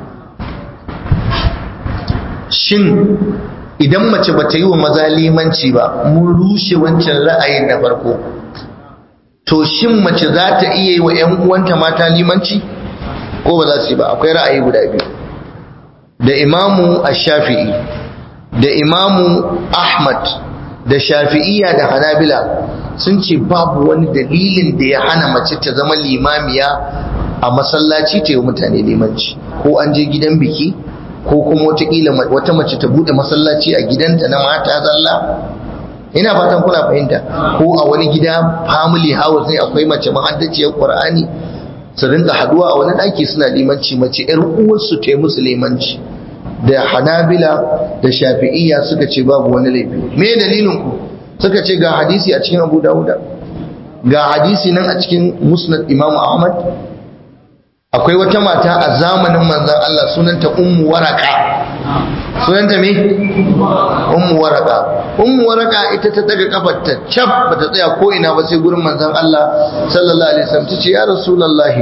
shin idan mace ba ta yi wa maza limanci ba mun rushe wancan ra'ayin na farko to shin mace za ta iya yi wa 'yan uwanta mata limanci ko ba za su yi ba akwai ra'ayi guda biyu da imamu ash-shafi'i da imamu ahmad da shafi'iyya da hanabila sun ce babu wani dalilin da ya hana mace ta zama limamiya a masallaci ta yi mutane limanci ko an je gidan biki ko kuma watakila wata mace ta bude masallaci a gidanta na mata zalla ina fatan kuna fahimta ko a wani gida family house ne akwai mace mahaddaciyar qur'ani su rinka haduwa a wani daki suna limanci mace yar uwarsu ta yi musu limanci da hanabila da shafi'iyya suka ce babu wani laifi me dalilin ku suka ce ga hadisi a cikin abu dawuda ga hadisi nan a cikin musnad imam ahmad akwai wata mata a zamanin manzan Allah sunanta ummu waraka sunanta me ummu waraka ummu waraka ita ta daga kafarta cap bata tsaya ko ina ba sai gurin manzan Allah sallallahu alaihi wasallam tace ya rasulullahi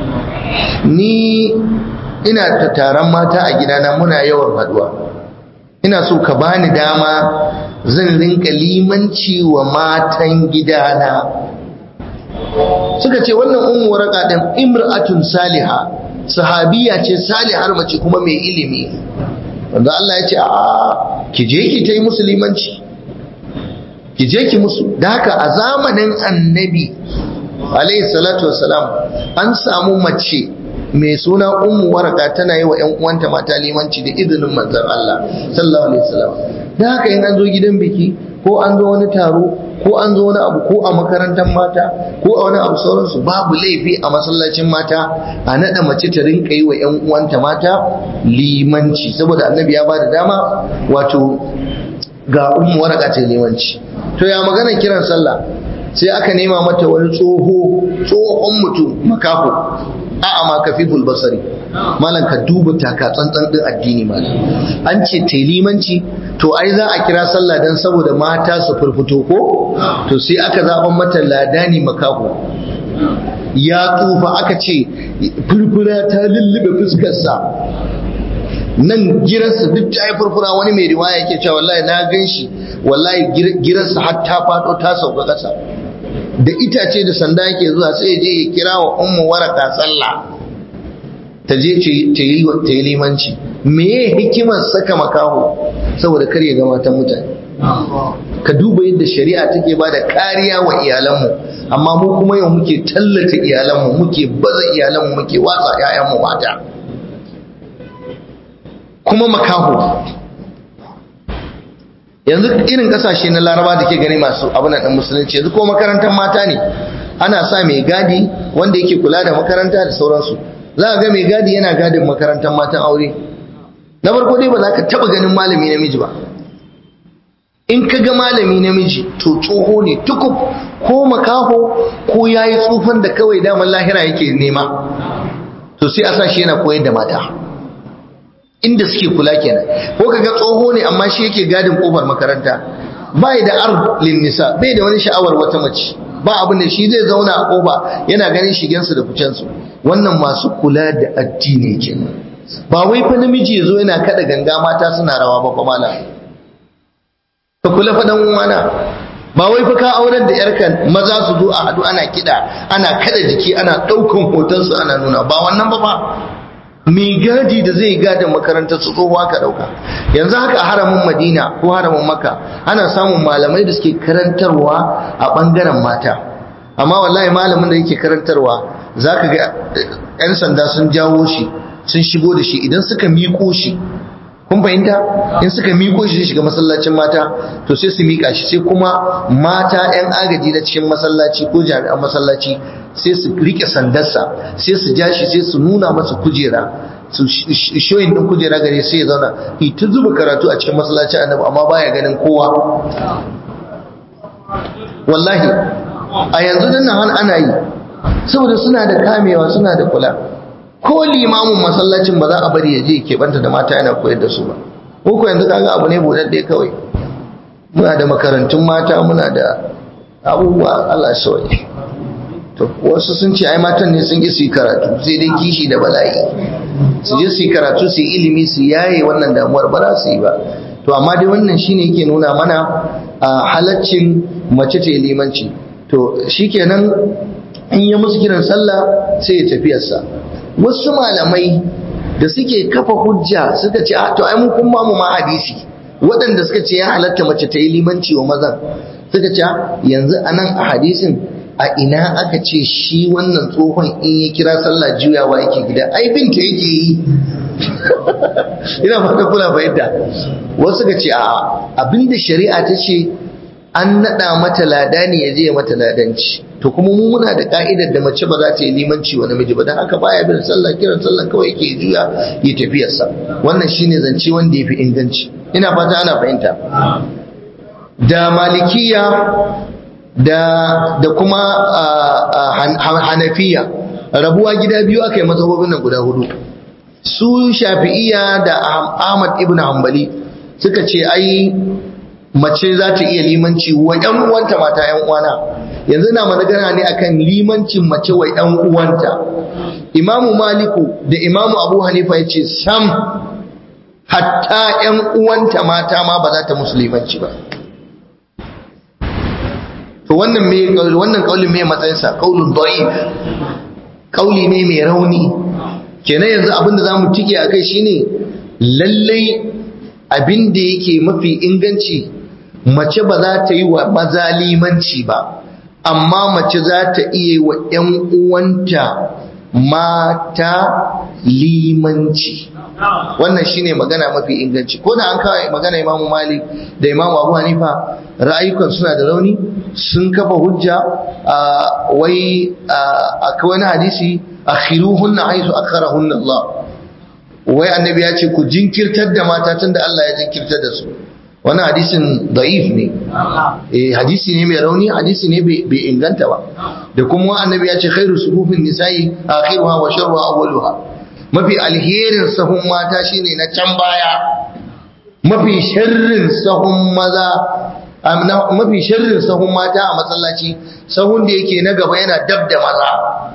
ni ina ta taron mata a gidana muna yawan haduwa ina so ka bani dama zan rinka limanci wa matan gidana suka ce wannan ummu waraka din imra'atun saliha sahabiya ce salihar mace kuma mai ilimi wanda Allah ya ce a ki je ki ta yi musulmanci ki je ki musu da haka a zamanin annabi alayhi salatu wassalam an samu mace mai suna ummu waraka tana yi wa ƴan uwanta mata limanci da izinin manzon Allah sallallahu alaihi wasallam da haka in an zo gidan biki ko an zo wani taro ko an zo wani abu ko a makarantar mata ko a wani abu sauransu babu laifi a masallacin mata a naɗa mace ta rinka yi wa 'yan uwanta mata limanci saboda annabi ya bada dama wato ga ummu waraka ta limanci to ya magana kiran sallah sai aka nema mata wani tsoho tsohon mutum makafo a'a ma kafiful basari malam ka duba taka tsantsan din addini malam an ce ta limanci to ai za a kira sallah dan saboda mata su furfuto ko to sai aka zaban mata ladani makaho ya tsufa aka ce furfura ta lullube fuskarsa nan girarsa duk ta yi furfura wani mai riwaya yake cewa wallahi na gan shi wallahi girarsa har ta faɗo ta sauka ƙasa da itace da sanda yake zuwa sai je ya kira wa ummu waraka sallah ta je ta yi ta yi limanci meye hikimar saka makaho saboda kar ya ga matan mutane ka duba yadda shari'a take ba da kariya wa iyalanmu amma mu kuma yau muke tallata iyalanmu muke baza iyalanmu muke watsa 'ya'yanmu mata kuma makaho yanzu irin kasashe na laraba da ke gani masu abin da musulunci yanzu ko makarantar mata ne ana sa mai gadi wanda yake kula da makaranta da sauransu za a ga mai gadi yana gadin makarantar matan aure na farko dai ba za ka taba ganin malami namiji ba in ka ga malami namiji to tsoho ne tukub ko makaho ko ya yi tsufan da kawai daman lahira yake nema to sai a sa shi yana koyar da mata inda suke kula kenan ko ka ga tsoho ne amma shi yake gadin kofar makaranta bai da ard lin nisa bai da wani sha'awar wata mace ba abin da shi zai zauna a kofa yana ganin shigensu da ficensu wannan masu kula da addini kenan ba wai fa namiji yazo yana kada ganga mata suna rawa ba fa malam ka kula fa dan uwana ba wai fa ka aurar da yarka maza su zo a hadu ana kida ana kada jiki ana daukan hoton su ana nuna ba wannan ba fa mai gadi da zai gada makarantar su tsohuwa ka dauka yanzu haka a haramin madina ko haramin makka ana samun malamai da suke karantarwa a bangaren mata amma wallahi malamin da yake karantarwa zaka ga yan sanda sun jawo shi sun shigo da shi idan suka miko shi kun fahimta in suka miko shi shiga masallacin mata to sai su mika shi sai kuma mata yan agaji na cikin masallaci ko jami'an masallaci sai su rike sandarsa sai su ja shi sai su nuna masa kujera su shoyin din kujera gare sai ya zauna ita zuba karatu a cikin masallacin annabi amma baya ganin kowa wallahi a yanzu din nan ana yi saboda suna da kamewa suna da kula ko limamin masallacin ba za a bari ya je keɓanta da mata yana koyar da su ba ko yanzu kaga abu ne buɗaɗɗe kawai muna da makarantun mata muna da abubuwa Allah sauye to wasu sun ce ai matan ne sun ki su yi karatu sai dai kishi da bala'i su je su yi karatu su yi ilimi su yaye wannan damuwar ba za su yi ba to amma dai wannan shine yake nuna mana a halaccin mace ta limanci to shikenan in ya musu kiran sallah sai ya tafiyarsa wasu malamai da suke kafa hujja suka ce to ai mun kun mu ma hadisi waɗanda suka ce ya halatta mace ta yi limanci wa mazan suka ce yanzu anan a hadisin a ina aka ce shi wannan tsohon in ya kira sallah juyawa yake gida ai binta yake yi ina fata kula fahimta wasu suka ce a abinda shari'a ta ce an naɗa mata lada ne ya je mata ladanci to kuma mu muna da ka'idar da mace ba za ta yi limanci wa namiji ba dan haka baya bin sallah kiran sallah kawai yake juya ya tafiyarsa wannan shine zance wanda yafi inganci ina fata ana fahimta da malikiya da da kuma hanafiya rabuwa gida biyu aka yi mazhabobin nan guda hudu su shafi'iya da ahmad ibn hanbali suka ce ai mace za ta iya limanci wa ‘yan uwanta mata ‘yan uwana yanzu na magana ne akan limancin mace wa ‘yan uwanta imamu maliku da imamu abu hanifa ya ce sam hatta ‘yan uwanta mata ma ba za ta musulmanci ba to wannan me wannan kaulin me matsayinsa kaulun da'if kauli ne mai rauni kenan yanzu abinda zamu tike akai shine lallai abin da yake mafi inganci mace ba za ta yi wa maza limanci ba amma mace za ta iya wa ‘yan uwanta mata limanci wannan shine magana mafi inganci ko da an kawai magana imamu malik da imamu abu hanifa ra'ayukan suna da rauni sun kafa hujja a wai a wani hadisi akhiruhunna haisu akharahunna Allah wai annabi ya ce ku jinkirtar da mata tunda Allah ya jinkirtar da su wannan hadisin da'if ne eh hadisi ne mai rauni hadisi ne bai inganta ba da kuma annabi ya ce khairu suhufin nisa'i akhiruha wa sharruha awwaluha mafi alherin sahun mata shine na can baya mafi sharrin sahun maza mafi sharrin sahun mata a masallaci sahun da yake na gaba yana dab da maza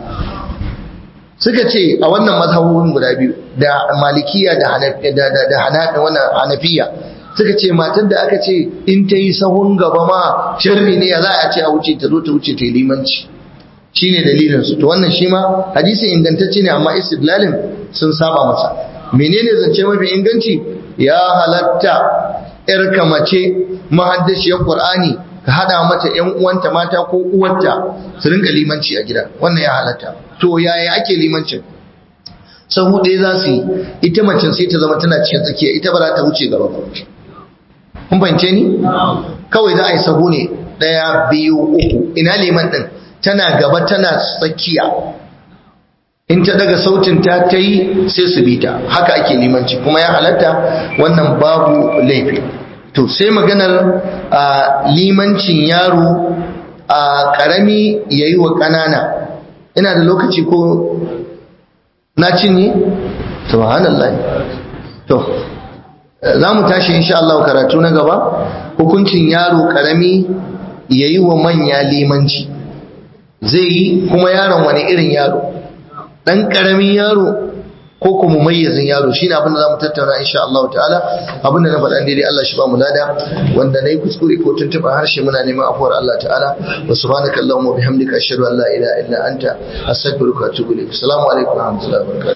suka ce a wannan mazhabobin guda biyu da malikiya da hanafiya suka ce matan da aka ce in ta yi sahun gaba ma sharri ne ya za a ce a wuce ta zo ta wuce ta yi limanci shi ne dalilinsu to wannan shi ma hadisi ingantacce ne amma istidlalin sun saba masa menene zance mafi inganci ya halatta yar kamace mahaddashiyar qur'ani ka hada mata ƴan uwanta mata ko uwarta su rinka limanci a gida wannan ya halatta to yaya ake limancin sahu ɗaya za su yi ita macen sai ta zama tana cikin tsakiya ita ba za ta wuce gaba ba kun fahimce ni kawai za a yi sahu ne ɗaya biyu uku ina liman ɗin tana gaba tana tsakiya in ta daga sautin ta ta yi sai su bi ta haka ake limanci kuma ya halatta wannan babu laifi to sai maganar limancin yaro a ƙarami ya yi wa ƙanana ina da lokaci ko na cinye? subhanallah to za mu tashi insha Allah karatu na gaba hukuncin yaro ƙarami ya yi wa manya limanci zai yi kuma yaron wani irin yaro dan karamin yaro ko kuma mayyazin yaro shine abin da zamu tattauna insha Allah ta'ala abin da na faɗa daidai Allah shi ba mu lada wanda nayi kuskure ko tuntuba harshe muna neman afuwar Allah ta'ala wa subhanaka allahumma wa bihamdika ashhadu an la ilaha illa anta astaghfiruka wa atubu ilaik assalamu alaikum wa rahmatullahi wa barakatuh